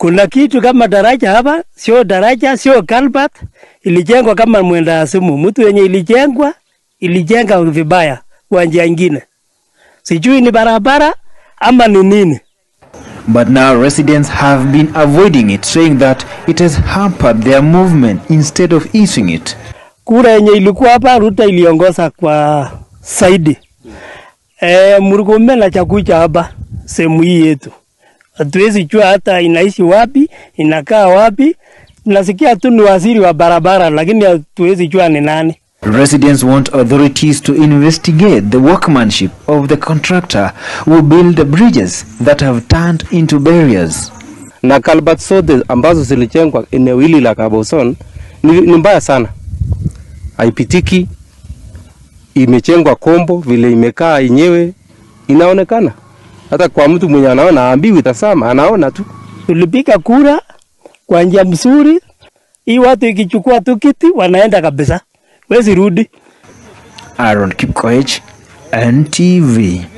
Kuna kitu kama daraja hapa, sio daraja, sio culvert, ilijengwa kama mwenda asimu. Mtu yenye ilijengwa ilijenga vibaya kwa njia ingine, sijui ni barabara ama ni nini. But now residents have been avoiding it, saying that it has hampered their movement instead of easing it. Kura yenye ilikuwa hapa, Ruto iliongoza kwa saidi. E, Murkomen na Chakucha hapa sehemu hii yetu, hatuwezi jua hata inaishi wapi, inakaa wapi. Tunasikia tu ni waziri wa barabara, lakini hatuwezi jua ni nani. Residents want authorities to investigate the workmanship of the contractor who built the bridges that have turned into barriers. na kalbat zote ambazo zilijengwa eneo hili la Kaboson ni, ni mbaya sana, haipitiki. Imejengwa kombo vile imekaa yenyewe inaonekana, hata kwa mtu mwenye anaona aambiwi tasama, anaona tu. Tulipiga kura kwa njia mzuri, hii watu ikichukua tu kiti wanaenda kabisa, wezi rudi. Aaron Kipkoech, NTV.